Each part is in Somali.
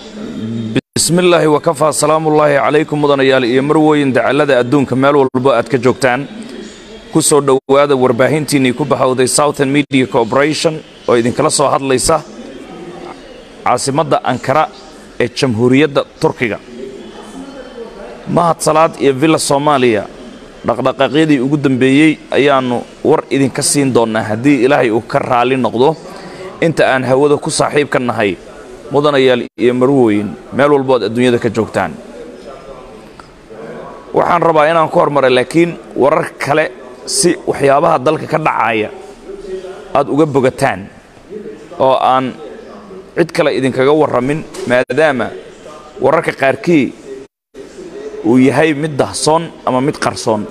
bismi illaahi wakafaa salaamullaahi calaykum mudanayaal iyo marwooyin dacallada adduunka meel walbo aad ka joogtaan ku soo dhowaada warbaahintiinnii ku baxowday southern media corporation oo idinkala soo hadlaysa caasimadda ankara ee jamhuuriyadda turkiga mahad salaad iyo villa soomaaliya dhaqdhaqaaqyadii ugu dambeeyey ayaannu war idinka siin doonnaa haddii ilaahay uu ka raalli noqdo inta aan hawada ku saaxiibka nahay mudanayaal iyo marwooyin meel walbood adduunyada ka joogtaan waxaan rabaa inaan ku hormaray laakiin warar kale si waxyaabaha dalka ka dhacaya aad uga bogataan oo aan cid kale idinkaga warramin maadaama wararka qaarkii uu yahay mid dahsoon ama mid qarsoon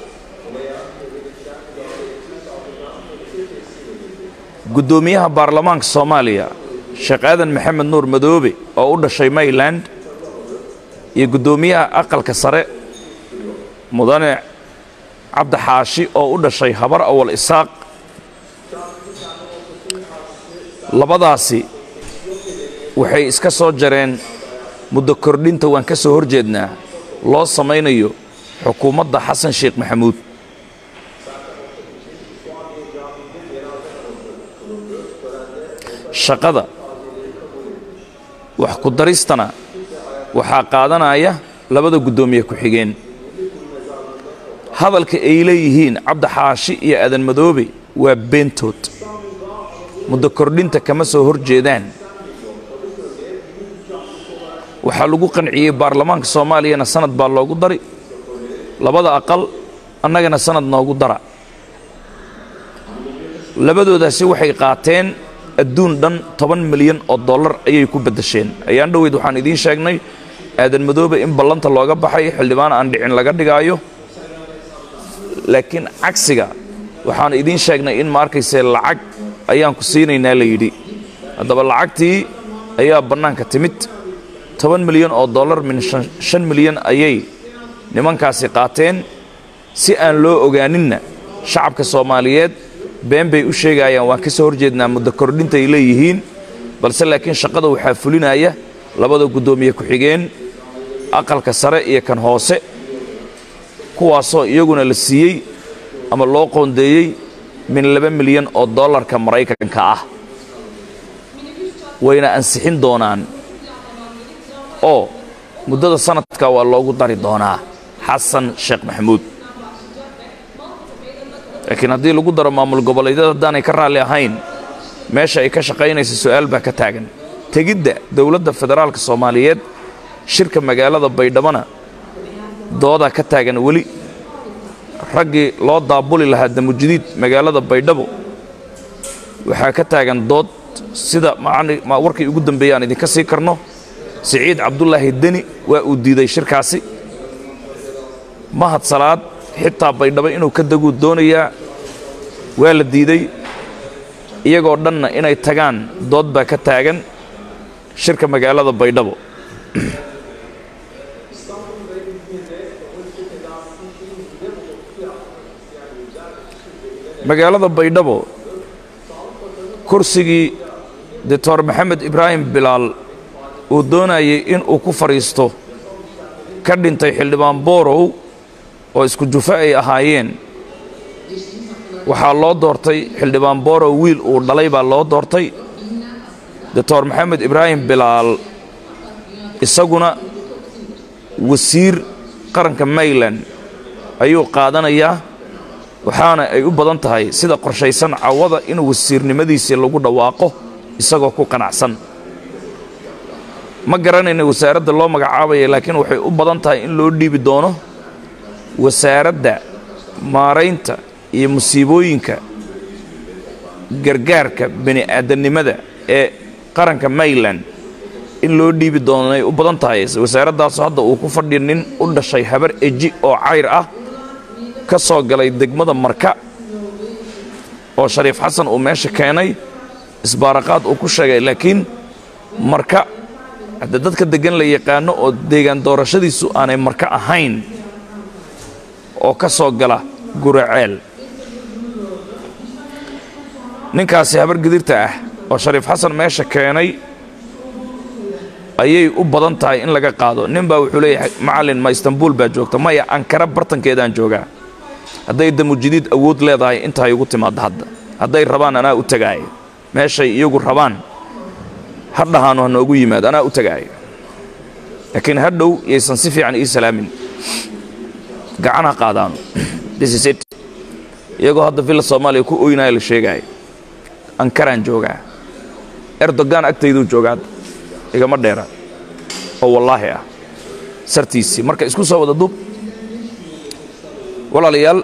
guddoomiyaha baarlamaanka soomaaliya sheekh aadan maxamed nuur madoobe oo u dhashay mayland iyo guddoomiyaha aqalka sare mudane cabdi xaashi oo u dhashay habar awal isaaq labadaasi waxay iska soo jareen muddo kordhinta waan ka soo hor jeednaa loo samaynayo xukuumadda xasan sheekh maxamuud shaqada wax ku daristana waxaa qaadanaya labada guddoomiye ku-xigeen hadalka ay leeyihiin cabdi xaashi iyo aadan madoobe waa beentood muddo kordhinta kama soo hor jeedaan waxaa lagu qanciyey baarlamaanka soomaaliyana sanad baa loogu dari labada aqal annagana sanad noogu dara labadoodaasi waxay qaateen adduun dhan toban milyan oo dollar ayay ku beddesheen ayaan dhoweyd waxaan idiin sheegnay aadan madoobe in ballanta looga baxay xildhibaan aan dhicin laga dhigaayo laakiin cagsiga waxaan idiin sheegnay in ma arkayse lacag ayaan ku siinaynaa la yidhi haddaba lacagtii ayaa bannaanka timid toban milyan oo dollar min shan milyan ayay nimankaasi qaateen si aan loo ogaaninna shacabka soomaaliyeed been bay u sheegayaan waan ka soo hor jeednaa muddo kordhintaay leeyihiin balse laakiin shaqada waxaa fulinaya labada guddoomiye ku-xigeen aqalka sare iyo kan hoose kuwaasoo iyaguna la siiyey ama loo qoondeeyey min laba milyan oo dollarka maraykanka ah wayna ansixin doonaan oo muddada sanadka waa loogu dari doonaa xasan sheekh maxamuud laakiin haddii lagu daro maamul goboleedyada haddaanay ka raalli ahayn meesha ay ka shaqaynaysa su'aal baa ka taagan tegidda dowladda federaalka soomaaliyeed shirka magaalada baydhabona doodaa ka taagan weli raggii loo daabuli lahaa damujidiid magaalada baydhabo waxaa ka taagan dood sida warkii ugu dambeeyey aan idinka sii karno siciid cabdulaahi deni waa uu diiday shirkaasi mahad salaad xitaa baydhabo inuu ka daguu doonayaa waa la diiday iyagoo dhanna inay tagaan dood baa ka taagan shirka magaalada baydhabo magaalada baydhabo kursigii doctor maxamed ibraahim bilaal uu doonayay in uu ku fadhiisto ka dhintay xildhibaan boorow oo isku jufo ay ahaayeen waxaa loo doortay xildhibaan boorow wiil uu dhalay baa loo doortay doctor maxamed ibraahim bilaal isaguna wasiir qaranka mayland ayuu qaadanayaa waxaana ay u badan tahay sida qorshaysan cawada inuu wasiirnimadiisii lagu dhawaaqo isagoo ku qanacsan ma garanayna wasaaradda loo magacaabaya laakiin waxay u badan tahay in loo dhiibi doono wasaaradda maaraynta iyo musiibooyinka gargaarka bani aadamnimada ee qaranka mayland in loo dhiibi doonay u badan tahay wasaaraddaasoo hadda uu ku fadhiya nin u dhashay habar eji oo cayr ah ka soo galay degmada marka oo shariif xasan uu meesha keenay isbaaraqaad uu ku sheegay laakiin marka hadda dadka deggan la yaqaano oo deegaan doorashadiisu aanay marka ahayn oo ka soo gala guraceel ninkaasi habar gidirta ah oo shariif xasan meesha keenay ayay u badan tahay in laga qaado nin baa wuxuu leeyahay macallin ma istanbuul baa joogta maya ankara bartankeedaan joogaa hadday damujidiid awood leedahay intaay ugu timaadda hadda hadday rabaan anaa u tagaaya meeshay iyagu rabaan ha dhahaano ha noogu yimaad anaa u tagaaya laakiin hadhow yaysan si fiican ii salaamin gacan ha qaadaano this is it iyagoo hadda villa soomaaliya ku oynaya la sheegaayo ankaraan joogaa erdogan agtayduu jooga hadda igama dheera oo wallaahi ah sartiisii marka isku soo wada dub walaalayaal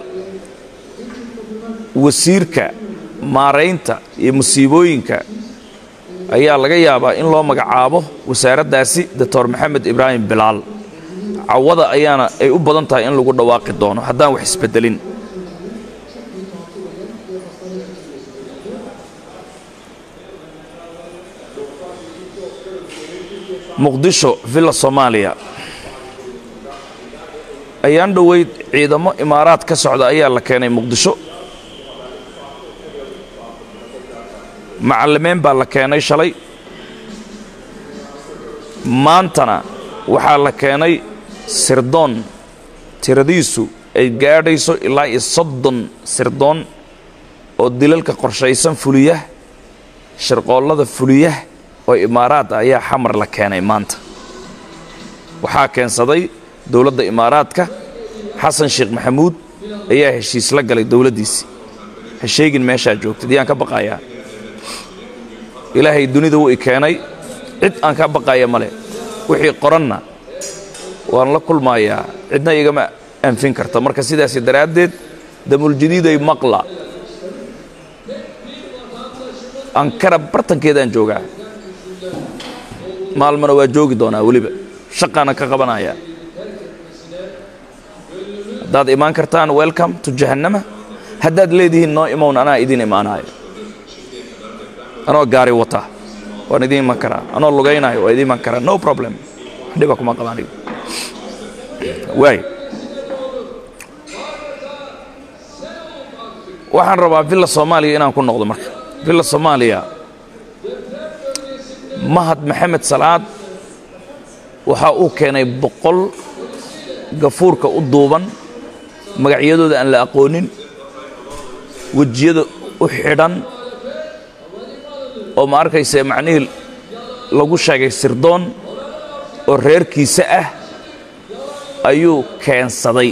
wasiirka maaraynta iyo musiibooyinka ayaa laga yaabaa in loo magacaabo wasaaraddaasi doctor maxamed ibraahim bilaal cawada ayaana ay u badan tahay in lagu dhawaaqi doono haddaan wax isbeddelin muqdisho villa soomaaliya ayaan dhoweyd ciidamo imaaraad ka socda ayaa la keenay muqdisho macallimeen baa la keenay shalay maantana waxaa la keenay sirdoon tiradiisu ay gaadhayso ilaa iyo soddon sirdoon oo dilalka qorshaysan fuliya shirqoollada fuliya oo imaaraad ah ayaa xamar la keenay maanta waxaa keensaday dowladda imaaraadka xasan sheekh maxamuud ayaa heshiis la galay dowladdiisii ha sheegin meeshaa joogtid yaan ka baqayaa ilaahay dunida wuu i keenay cid aan ka baqaya male wixii qoranna waan la kulmayaa cidna igama anfin karta marka sidaasi daraaddeed damuljadiiday maqla ankara bartankeedaan joogaa maalmana waa joogi doonaa weliba shaqaana ka qabanayaa haddaad imaan kartaan welcome to jahannama haddaad leedihiin noo imown anaa idiin imaanaayo anoo gaari wata waan idiin iman karaa anoo lugaynaayo waa idiin iman karaa no problem dhiba kuma qabaan waay waxaan rabaa villa soomaaliya inaan ku noqdo marka villa soomaaliya mahad maxamed salaad waxa uu keenay boqol gafuurka u duuban magacyadooda aan la aqoonin wejiyada u xidhan oo ma arkayse macnihii lagu sheegay sirdoon oo reerkiisa ah ayuu keensaday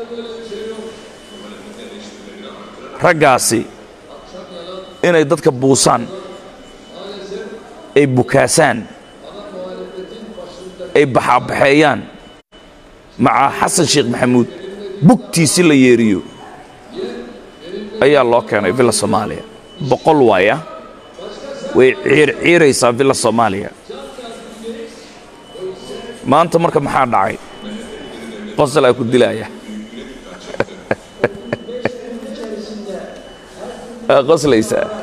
raggaasi inay dadka buusaan ay bukaasaan ay baxaabaxeeyaan macaa xasan sheekh maxamuud bugtiisi la yeeriyo ayaa loo keenay villa soomaaliya boqol waaya way ciirciiraysaa villa soomaaliya maanta marka maxaa dhacay qosol aa ku dilaaya qoslaysaa